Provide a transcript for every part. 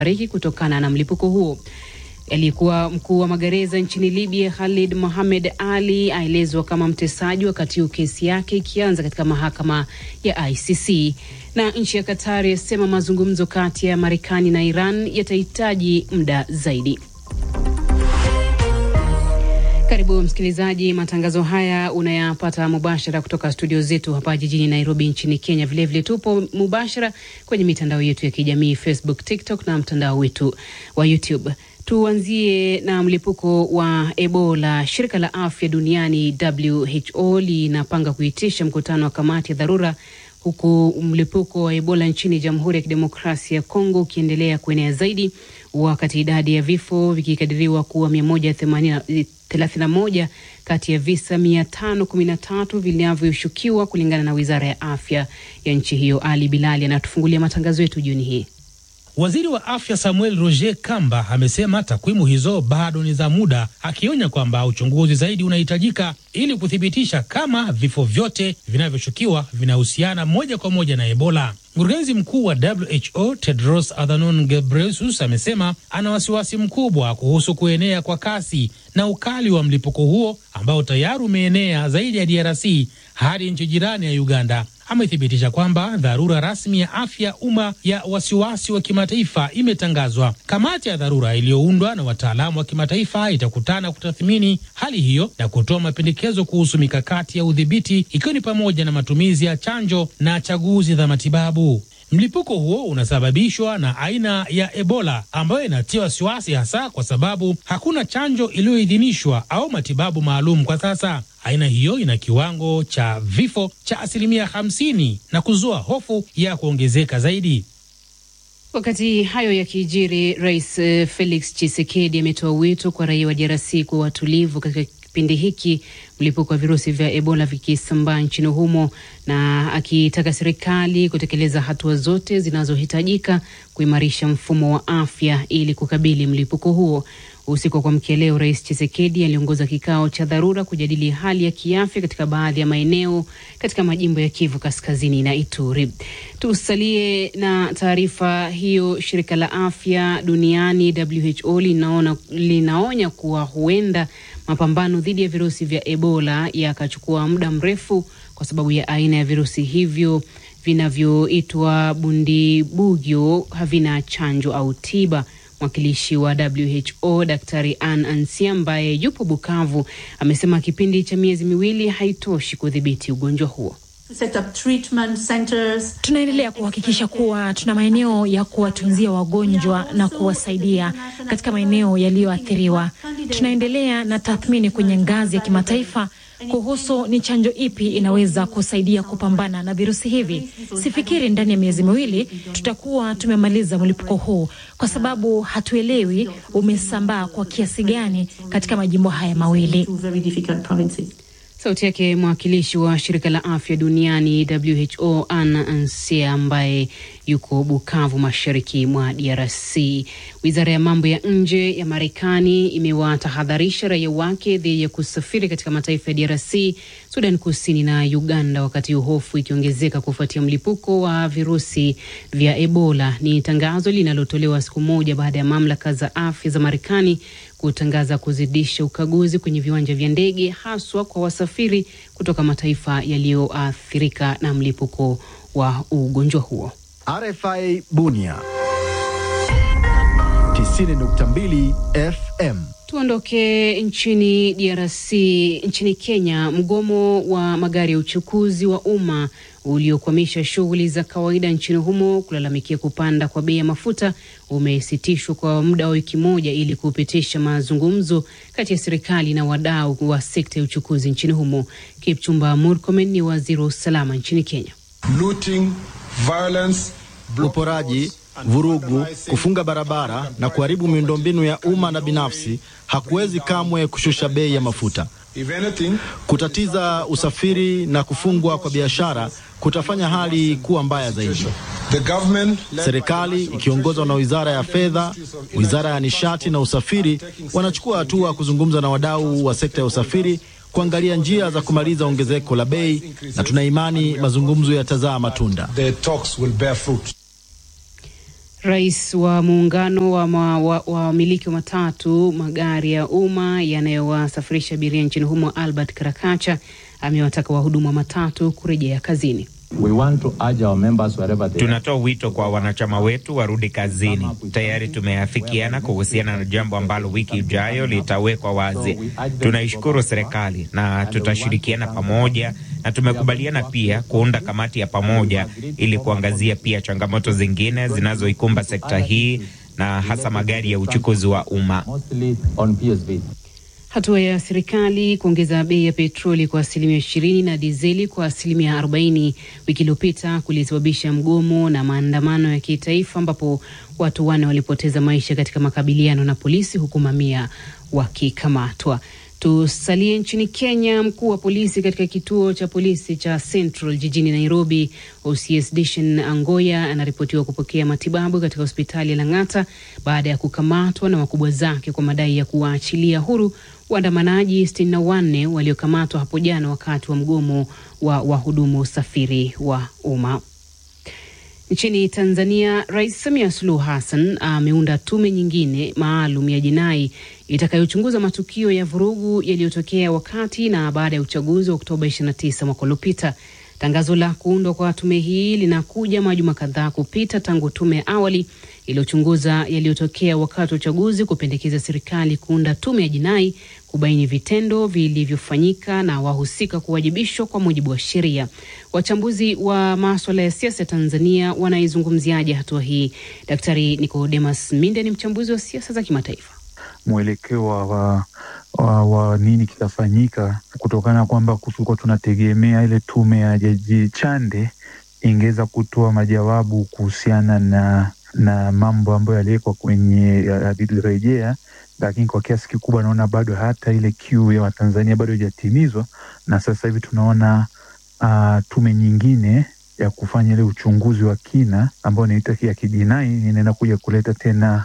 fariki kutokana na mlipuko huo. Aliyekuwa mkuu wa magereza nchini Libya Khalid Mohamed Ali aelezwa kama mtesaji wakati huu kesi yake ikianza katika mahakama ya ICC. Na nchi ya Qatar yasema mazungumzo kati ya Marekani na Iran yatahitaji muda zaidi. Karibu msikilizaji, matangazo haya unayapata mubashara kutoka studio zetu hapa jijini Nairobi nchini Kenya. Vilevile vile tupo mubashara kwenye mitandao yetu ya kijamii Facebook, TikTok na mtandao wetu wa YouTube. Tuanzie na mlipuko wa Ebola. Shirika la afya duniani WHO linapanga kuitisha mkutano wa kamati ya dharura huku mlipuko wa Ebola nchini Jamhuri ya Kidemokrasia ya Kongo ukiendelea kuenea zaidi, wakati idadi ya vifo vikikadiriwa kuwa mia moja thelathini na moja kati ya visa mia tano kumi na tatu vinavyoshukiwa kulingana na wizara ya afya ya nchi hiyo. Ali Bilali anatufungulia matangazo yetu jioni hii. Waziri wa afya Samuel Roger Kamba amesema takwimu hizo bado ni za muda, akionya kwamba uchunguzi zaidi unahitajika ili kuthibitisha kama vifo vyote vinavyoshukiwa vinahusiana moja kwa moja na Ebola. Mkurugenzi mkuu wa WHO Tedros Adhanom Ghebreyesus amesema ana wasiwasi mkubwa kuhusu kuenea kwa kasi na ukali wa mlipuko huo ambao tayari umeenea zaidi ya DRC hadi nchi jirani ya Uganda. Amethibitisha kwamba dharura rasmi ya afya umma ya wasiwasi wa kimataifa imetangazwa. Kamati ya dharura iliyoundwa na wataalamu wa kimataifa itakutana kutathmini hali hiyo na kutoa mapendekezo kuhusu mikakati ya udhibiti, ikiwa ni pamoja na matumizi ya chanjo na chaguzi za matibabu. Mlipuko huo unasababishwa na aina ya Ebola ambayo inatia wasiwasi, hasa kwa sababu hakuna chanjo iliyoidhinishwa au matibabu maalum kwa sasa. Aina hiyo ina kiwango cha vifo cha asilimia 50 na kuzua hofu ya kuongezeka zaidi. Wakati hayo yakijiri, Rais Felix Tshisekedi ametoa wito kwa raia wa DRC kuwa watulivu katika kipindi hiki mlipuko wa virusi vya Ebola vikisambaa nchini humo, na akitaka serikali kutekeleza hatua zote zinazohitajika kuimarisha mfumo wa afya ili kukabili mlipuko huo. Usiku wa kuamkia leo, Rais Chisekedi aliongoza kikao cha dharura kujadili hali ya kiafya katika baadhi ya maeneo katika majimbo ya Kivu Kaskazini na Ituri. Tusalie na taarifa hiyo. Shirika la afya duniani WHO linaona, linaonya kuwa huenda mapambano dhidi ya virusi vya Ebola yakachukua muda mrefu kwa sababu ya aina ya virusi hivyo vinavyoitwa bundibugyo havina chanjo au tiba. Mwakilishi wa WHO Daktari Ann Ansi ambaye yupo Bukavu amesema kipindi cha miezi miwili haitoshi kudhibiti ugonjwa huo. Tunaendelea kuhakikisha kuwa tuna maeneo ya kuwatunzia wagonjwa na kuwasaidia katika maeneo yaliyoathiriwa. Tunaendelea na tathmini kwenye ngazi ya kimataifa kuhusu ni chanjo ipi inaweza kusaidia kupambana na virusi hivi. Sifikiri ndani ya miezi miwili tutakuwa tumemaliza mlipuko huu, kwa sababu hatuelewi umesambaa kwa kiasi gani katika majimbo haya mawili. Sauti yake mwakilishi wa shirika la afya duniani WHO Anna Ansia ambaye yuko Bukavu, mashariki mwa DRC. Wizara ya mambo ya nje ya Marekani imewatahadharisha raia wake dhidi ya kusafiri katika mataifa ya DRC, Sudan Kusini na Uganda, wakati hofu ikiongezeka kufuatia mlipuko wa virusi vya Ebola. Ni tangazo linalotolewa siku moja baada ya mamlaka za afya za Marekani kutangaza kuzidisha ukaguzi kwenye viwanja vya ndege haswa kwa wasafiri kutoka mataifa yaliyoathirika na mlipuko wa ugonjwa huo. RFI Bunia 90.2 FM. Tuondoke nchini DRC. Nchini Kenya, mgomo wa magari ya uchukuzi wa umma uliokwamisha shughuli za kawaida nchini humo kulalamikia kupanda kwa bei ya mafuta umesitishwa kwa muda wa wiki moja ili kupitisha mazungumzo kati ya serikali na wadau wa sekta ya uchukuzi nchini humo. Kipchumba Murkomen ni waziri wa usalama nchini Kenya. Looting, violence, uporaji, vurugu, kufunga barabara na kuharibu miundombinu ya umma na binafsi hakuwezi kamwe kushusha bei ya mafuta. Kutatiza usafiri na kufungwa kwa biashara kutafanya hali kuwa mbaya zaidi. Serikali ikiongozwa na wizara ya fedha, wizara ya nishati na usafiri wanachukua hatua kuzungumza na wadau wa sekta ya usafiri kuangalia njia za kumaliza ongezeko la bei, na tuna imani mazungumzo yatazaa matunda. Rais wa muungano wa wamiliki wa, wa matatu magari ya umma yanayowasafirisha abiria nchini humo Albert Karakacha amewataka wahudumu wa matatu kurejea kazini. We want to urge our members wherever they Tunatoa wito kwa wanachama wetu warudi kazini. Tayari tumeafikiana kuhusiana na jambo ambalo wiki ijayo litawekwa wazi. Tunaishukuru serikali na tutashirikiana pamoja, na tumekubaliana pia kuunda kamati ya pamoja ili kuangazia pia changamoto zingine zinazoikumba sekta hii na hasa magari ya uchukuzi wa umma. mostly on PSV. Hatua ya serikali kuongeza bei ya petroli kwa asilimia ishirini na dizeli kwa asilimia arobaini wiki iliyopita kulisababisha mgomo na maandamano ya kitaifa ambapo watu wanne walipoteza maisha katika makabiliano na polisi huku mamia wakikamatwa. Tusalie nchini Kenya. Mkuu wa polisi katika kituo cha polisi cha Central jijini Nairobi, OCS Dishan Angoya, anaripotiwa kupokea matibabu katika hospitali ya Lang'ata baada ya kukamatwa na wakubwa zake kwa madai ya kuwaachilia huru waandamanaji sitini na wanne waliokamatwa hapo jana wakati wa mgomo wa wahudumu usafiri wa umma. Nchini Tanzania, Rais Samia Suluhu Hassan ameunda tume nyingine maalum ya jinai itakayochunguza matukio ya vurugu yaliyotokea wakati na baada ya uchaguzi wa Oktoba 29 mwaka uliopita. Tangazo la kuundwa kwa tume hii linakuja majuma kadhaa kupita tangu tume ya awali iliyochunguza yaliyotokea wakati wa uchaguzi kupendekeza serikali kuunda tume ya jinai kubaini vitendo vilivyofanyika na wahusika kuwajibishwa kwa mujibu wa sheria. Wachambuzi wa maswala ya siasa ya Tanzania wanaizungumziaje hatua hii? Daktari Nicodemus Minde ni mchambuzi wa siasa za kimataifa. mwelekeo wa, wa, wa, wa nini kitafanyika kutokana na kwamba tulikuwa tunategemea ile tume ya Jaji Chande ingeweza kutoa majawabu kuhusiana na na mambo ambayo yaliwekwa kwenye yalirejea, lakini kwa kiasi kikubwa naona bado hata ile kiu ya Watanzania bado haijatimizwa, na sasa hivi tunaona uh, tume nyingine ya kufanya ile uchunguzi wa kina ambayo inaita ya kijinai inaenda kuja kuleta tena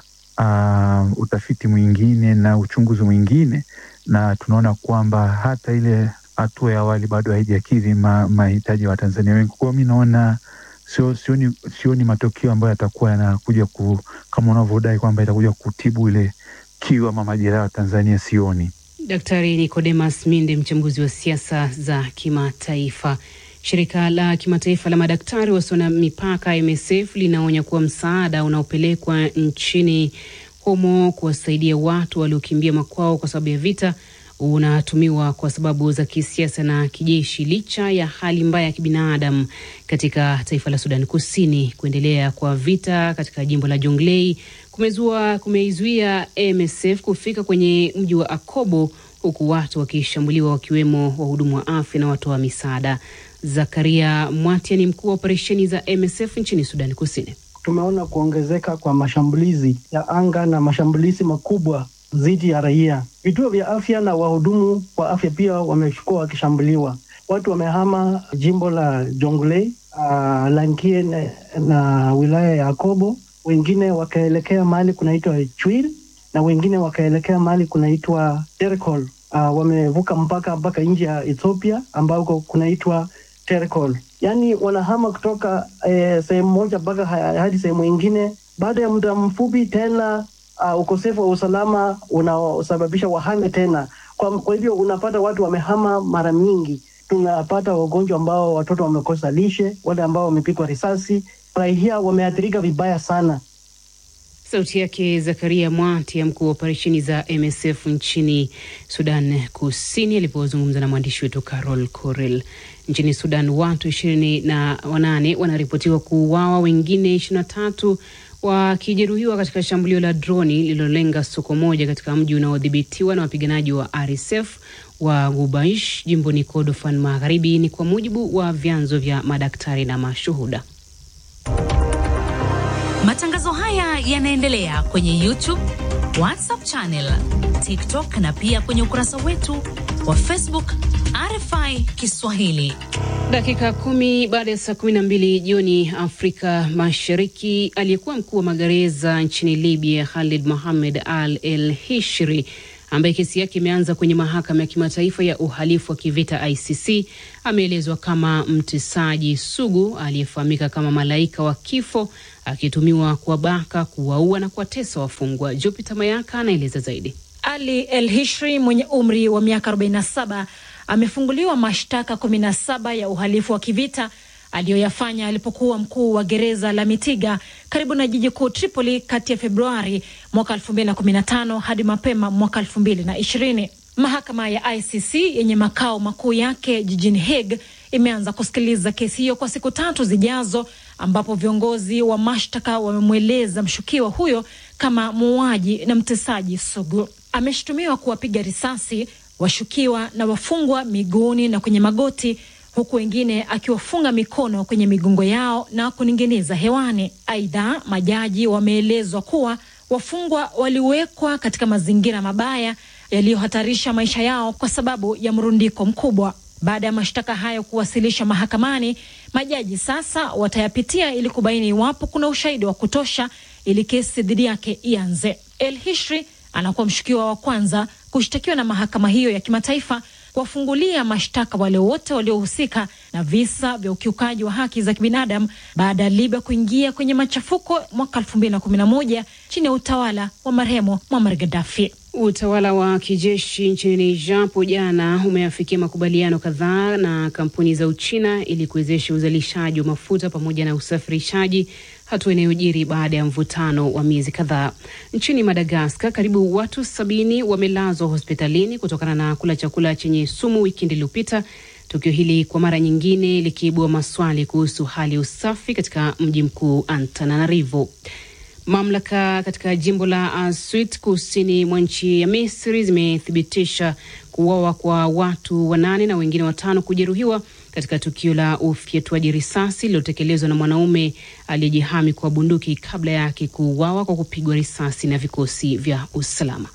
uh, utafiti mwingine na uchunguzi mwingine, na tunaona kwamba hata ile hatua ya awali bado haijakidhi mahitaji ya Watanzania wengi. Kwa hiyo mi naona sio sioni, sioni matokeo ambayo yatakuwa yanakuja ku, kama unavyodai kwamba itakuja kutibu ile kiu ama majeraha ya Tanzania, sioni. Daktari Nicodemus Minde, mchambuzi wa siasa za kimataifa. Shirika la kimataifa la madaktari wasio na mipaka MSF linaonya kuwa msaada unaopelekwa nchini humo kuwasaidia watu waliokimbia makwao kwa sababu ya vita unatumiwa kwa sababu za kisiasa na kijeshi, licha ya hali mbaya ya kibinadamu katika taifa la Sudan Kusini. Kuendelea kwa vita katika jimbo la Jonglei kumezua kumeizuia MSF kufika kwenye mji wa Akobo, huku watu wakishambuliwa wakiwemo wahudumu wa afya na watoa wa misaada. Zakaria Mwatia ni mkuu wa operesheni za MSF nchini Sudan Kusini. Tumeona kuongezeka kwa mashambulizi ya anga na mashambulizi makubwa dhidi ya raia. Vituo vya afya na wahudumu wa afya pia wamekuwa wakishambuliwa. Watu wamehama jimbo la Jonglei, uh, Lankie na, na wilaya ya Akobo, wengine wakaelekea mahali kunaitwa Chwil na wengine wakaelekea mahali kunaitwa Terkol. Uh, wamevuka mpaka mpaka nje ya Ethiopia ambako kunaitwa Terkol. Yaani wanahama kutoka eh, sehemu moja mpaka hadi sehemu ingine. Baada ya muda mfupi tena uh, ukosefu wa usalama unaosababisha wahame tena. Kwa, kwa hivyo unapata watu wamehama mara nyingi. Tunapata wagonjwa ambao watoto wamekosa lishe, wale ambao wamepigwa risasi, raia wameathirika vibaya sana. Sauti yake Zakaria Mwati, mkuu wa operesheni za MSF nchini Sudan Kusini, alipozungumza na mwandishi wetu Carol Corel. Nchini Sudan, watu ishirini na wanane wanaripotiwa kuuawa, wengine ishirini na tatu wakijeruhiwa katika shambulio la droni lililolenga soko moja katika mji unaodhibitiwa na wapiganaji wa RSF wa Gubaish jimboni Kordofan Magharibi, ni kwa mujibu wa vyanzo vya madaktari na mashuhuda. Matangazo haya yanaendelea kwenye YouTube, WhatsApp channel, TikTok na pia kwenye ukurasa wetu wa Facebook RFI Kiswahili. Dakika kumi baada ya saa kumi na mbili jioni Afrika Mashariki, aliyekuwa mkuu wa magereza nchini Libya Khalid Mohamed Al El Hishri ambaye kesi yake imeanza kwenye mahakama ya kimataifa ya uhalifu wa kivita ICC ameelezwa kama mtesaji sugu aliyefahamika kama malaika wa kifo akitumiwa kuwabaka, kuwaua na kuwatesa wafungwa. Jupiter Mayaka anaeleza zaidi. Ali El Hishri mwenye umri wa miaka 47 amefunguliwa mashtaka 17 ya uhalifu wa kivita aliyoyafanya alipokuwa mkuu wa gereza la Mitiga karibu na jiji kuu Tripoli kati ya Februari mwaka 2015 hadi mapema mwaka 2020. Mahakama ya ICC yenye makao makuu yake jijini Hague imeanza kusikiliza kesi hiyo kwa siku tatu zijazo, ambapo viongozi wa mashtaka wamemweleza mshukiwa huyo kama muuaji na mtesaji sugu. Ameshutumiwa kuwapiga risasi washukiwa na wafungwa miguuni na kwenye magoti huku wengine akiwafunga mikono kwenye migongo yao na kuning'iniza hewani. Aidha, majaji wameelezwa kuwa wafungwa waliwekwa katika mazingira mabaya yaliyohatarisha maisha yao kwa sababu ya mrundiko mkubwa. Baada ya mashtaka hayo kuwasilishwa mahakamani, majaji sasa watayapitia ili kubaini iwapo kuna ushahidi wa kutosha ili kesi dhidi yake ianze. El Hishri anakuwa mshukiwa wa kwanza kushtakiwa na mahakama hiyo ya kimataifa kuwafungulia mashtaka wale wote waliohusika na visa vya ukiukaji wa haki za kibinadamu baada ya Libya kuingia kwenye machafuko mwaka 2011 chini ya utawala wa marehemu Muammar Gaddafi. Utawala wa kijeshi nchini Niger hapo jana umeafikia makubaliano kadhaa na kampuni za Uchina ili kuwezesha uzalishaji wa mafuta pamoja na usafirishaji, hatua inayojiri baada ya mvutano wa miezi kadhaa. Nchini Madagaskar, karibu watu sabini wamelazwa hospitalini kutokana na kula chakula chenye sumu wikendi iliyopita, tukio hili kwa mara nyingine likiibua maswali kuhusu hali ya usafi katika mji mkuu Antananarivo. Mamlaka katika jimbo la Aswit kusini mwa nchi ya Misri zimethibitisha kuuawa kwa watu wanane na wengine watano kujeruhiwa katika tukio la ufyatuaji risasi lililotekelezwa na mwanaume aliyejihami kwa bunduki kabla yake kuuawa kwa kupigwa risasi na vikosi vya usalama.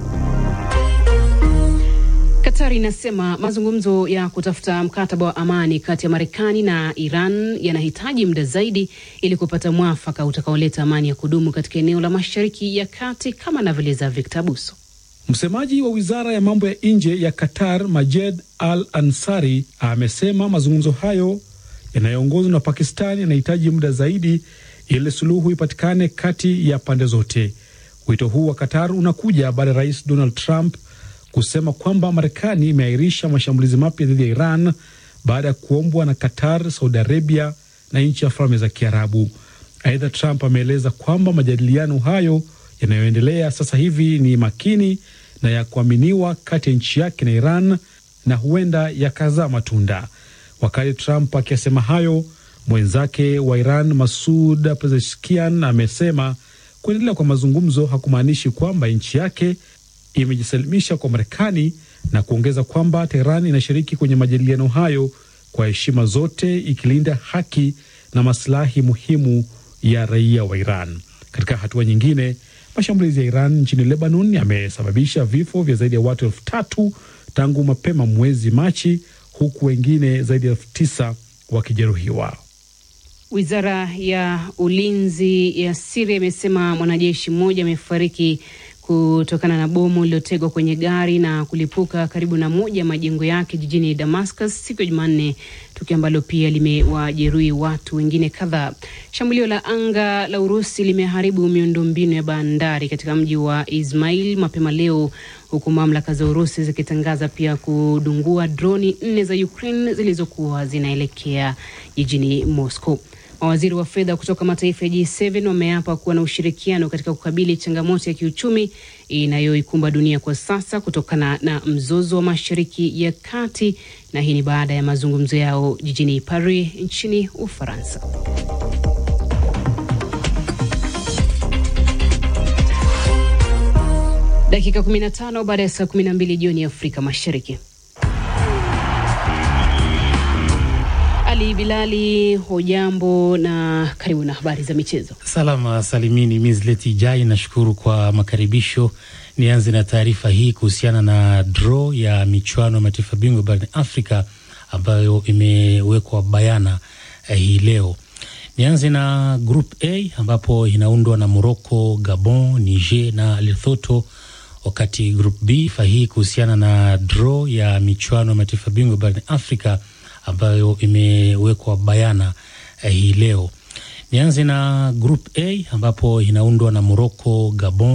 Qatar inasema mazungumzo ya kutafuta mkataba wa amani kati ya Marekani na Iran yanahitaji muda zaidi ili kupata mwafaka utakaoleta amani ya kudumu katika eneo la Mashariki ya Kati, kama anavyoeleza Victor Buso. Msemaji wa wizara ya mambo ya nje ya Qatar, Majed Al Ansari, amesema mazungumzo hayo yanayoongozwa na Pakistani yanahitaji muda zaidi ili suluhu ipatikane kati ya pande zote. Wito huu wa Qatar unakuja baada ya rais Donald Trump kusema kwamba Marekani imeahirisha mashambulizi mapya dhidi ya Iran baada ya kuombwa na Qatar, Saudi Arabia na nchi ya Falme za Kiarabu. Aidha, Trump ameeleza kwamba majadiliano hayo yanayoendelea sasa hivi ni makini na ya kuaminiwa kati ya nchi yake na Iran na huenda yakazaa matunda. Wakati Trump akisema hayo, mwenzake wa Iran Masud Pezeshkian amesema kuendelea kwa mazungumzo hakumaanishi kwamba nchi yake imejisalimisha kwa Marekani na kuongeza kwamba Teheran inashiriki kwenye majadiliano hayo kwa heshima zote, ikilinda haki na masilahi muhimu ya raia wa Iran. Katika hatua nyingine, mashambulizi ya Iran nchini Lebanon yamesababisha vifo vya zaidi ya watu elfu tatu tangu mapema mwezi Machi, huku wengine zaidi ya elfu tisa wakijeruhiwa. Wizara ya ulinzi ya Siria imesema mwanajeshi mmoja amefariki kutokana na bomu lililotegwa kwenye gari na kulipuka karibu na moja ya majengo yake jijini Damascus siku ya Jumanne, tukio ambalo pia limewajeruhi watu wengine kadhaa. Shambulio la anga la Urusi limeharibu miundombinu ya bandari katika mji wa Ismail mapema leo, huku mamlaka za Urusi zikitangaza pia kudungua droni nne za Ukraine zilizokuwa zinaelekea jijini Moscow. Mawaziri wa fedha kutoka mataifa ya G7 wameapa kuwa na ushirikiano katika kukabili changamoto ya kiuchumi inayoikumba dunia kwa sasa kutokana na mzozo wa Mashariki ya Kati, na hii ni baada ya mazungumzo yao jijini Paris nchini Ufaransa. Dakika 15 baada ya saa 12 jioni ya Afrika Mashariki. Ali Bilali, hujambo na karibu na habari za michezo. Salama salimini, Mizleti Jai, nashukuru kwa makaribisho. Nianze na taarifa hii kuhusiana na draw ya michuano ya mataifa bingwa barani Afrika ambayo imewekwa bayana eh, hii leo. Nianze na Group A ambapo inaundwa na Morocco, Gabon, Niger na Lesotho, wakati group B fa hii kuhusiana na draw ya michuano ya mataifa bingwa barani Afrika ambayo imewekwa bayana eh, hii leo. Nianze na group A ambapo inaundwa na Morocco, Gabon